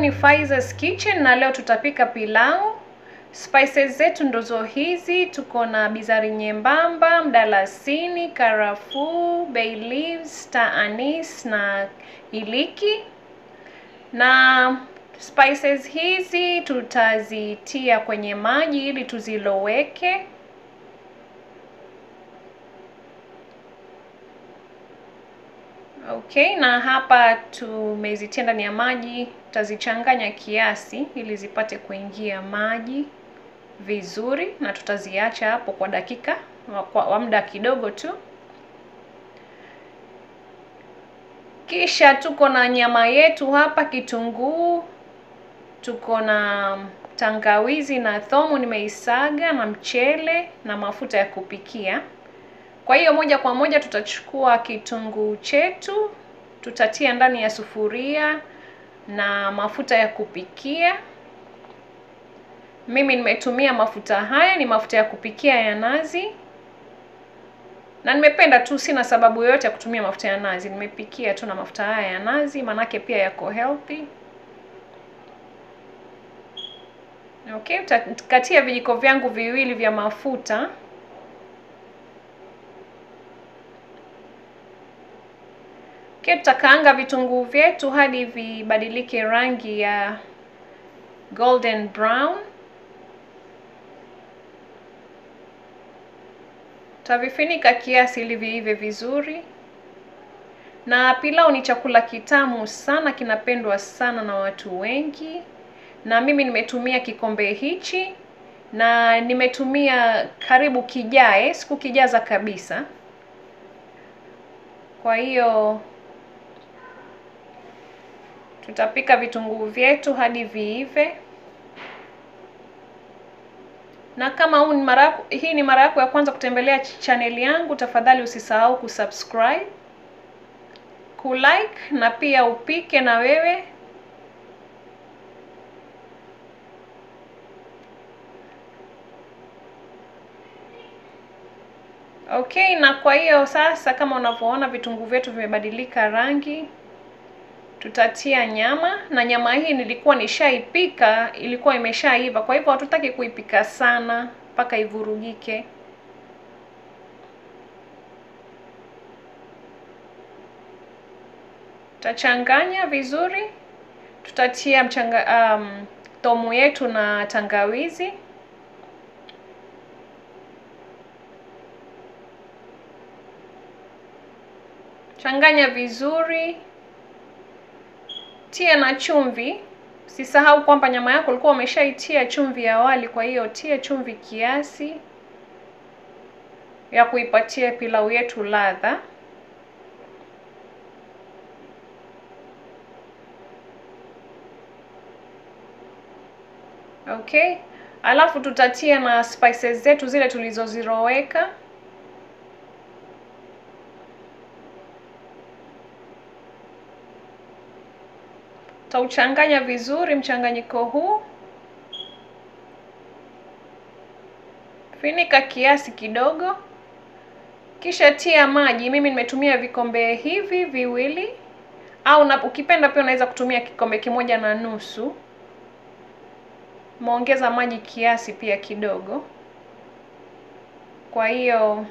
ni Faiza's Kitchen na leo tutapika pilau. Spices zetu ndozo hizi, tuko na bizari nyembamba, mdalasini, karafuu, bay leaves, star anise na iliki. Na spices hizi tutazitia kwenye maji ili tuziloweke. Okay, na hapa tumezitia ndani ya maji, tutazichanganya kiasi ili zipate kuingia maji vizuri, na tutaziacha hapo kwa dakika kwa muda kidogo tu. Kisha tuko na nyama yetu hapa, kitunguu, tuko na tangawizi na thomu nimeisaga, na mchele na mafuta ya kupikia. Kwa hiyo moja kwa moja tutachukua kitunguu chetu, tutatia ndani ya sufuria na mafuta ya kupikia. Mimi nimetumia mafuta haya, ni mafuta ya kupikia ya nazi, na nimependa tu, sina sababu yoyote ya kutumia mafuta ya nazi. Nimepikia tu na mafuta haya ya nazi, manake pia yako healthy. Okay, utakatia vijiko vyangu viwili vya mafuta Okay, tutakaanga vitunguu vyetu hadi vibadilike rangi ya golden brown. Tutavifunika kiasi ili viive vizuri. Na pilau ni chakula kitamu sana, kinapendwa sana na watu wengi, na mimi nimetumia kikombe hichi na nimetumia karibu kijae, sikukijaza kabisa. Kwa hiyo tutapika vitunguu vyetu hadi viive. Na kama huu ni mara hii ni mara yako ya kwanza kutembelea chaneli yangu, tafadhali usisahau kusubscribe, kulike na pia upike na wewe. Okay, na kwa hiyo sasa, kama unavyoona vitunguu vyetu vimebadilika rangi tutatia nyama na nyama hii nilikuwa nishaipika, ilikuwa imeshaiva, kwa hivyo hatutaki kuipika sana mpaka ivurugike. Tutachanganya vizuri, tutatia mchanga um, thomu yetu na tangawizi. Changanya vizuri tia na chumvi. Usisahau kwamba nyama yako ulikuwa umeshaitia chumvi awali, kwa hiyo tia chumvi kiasi ya kuipatia pilau yetu ladha. Okay, alafu tutatia na spices zetu zile tulizoziroweka. Tauchanganya vizuri mchanganyiko huu, finika kiasi kidogo, kisha tia maji. Mimi nimetumia vikombe hivi viwili, au na ukipenda pia unaweza kutumia kikombe kimoja na nusu. Muongeza maji kiasi pia kidogo. Kwa hiyo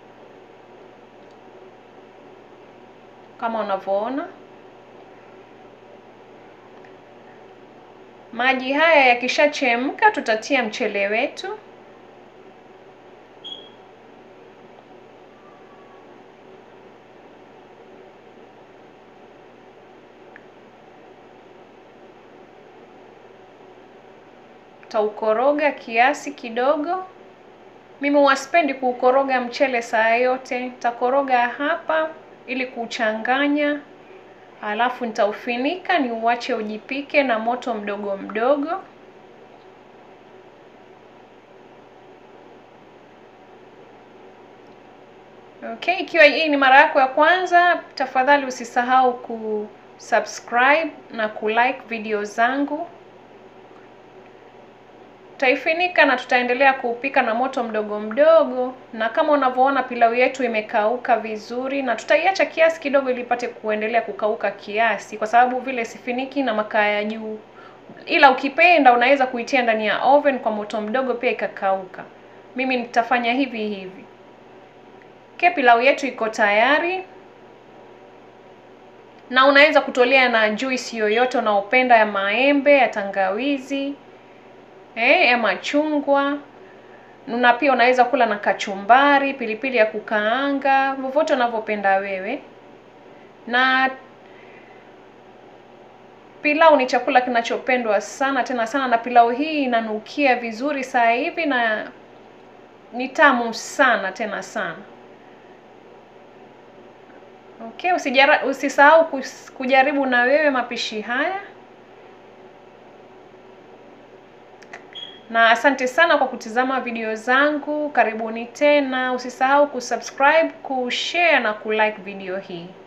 kama unavyoona maji haya yakishachemka, tutatia mchele wetu. Taukoroga kiasi kidogo. Mimi huwasipendi kuukoroga mchele saa yote, takoroga hapa ili kuchanganya Alafu nitaufinika ni uache ujipike na moto mdogo mdogo. Okay, ikiwa hii ni mara yako ya kwanza, tafadhali usisahau kusubscribe na kulike video zangu. Tutaifinika na tutaendelea kuupika na moto mdogo mdogo, na kama unavyoona pilau yetu imekauka vizuri, na tutaiacha kiasi kidogo ili ipate kuendelea kukauka kiasi, kwa sababu vile sifiniki na makaa ya juu ila ukipenda unaweza kuitia ndani ya oven kwa moto mdogo pia ikakauka. Mimi nitafanya hivi hivi. Okay, pilau yetu iko tayari, na unaweza kutolea na juice yoyote unaopenda ya maembe, ya tangawizi, eh, ya machungwa na pia unaweza kula na kachumbari, pilipili ya kukaanga, vyovyote unavyopenda wewe. Na pilau ni chakula kinachopendwa sana tena sana, na pilau hii inanukia vizuri saa hivi na ni tamu sana tena sana. Okay, usijara, usisahau kujaribu na wewe mapishi haya. Na asante sana kwa kutizama video zangu. Karibuni tena. Usisahau kusubscribe, kushare na kulike video hii.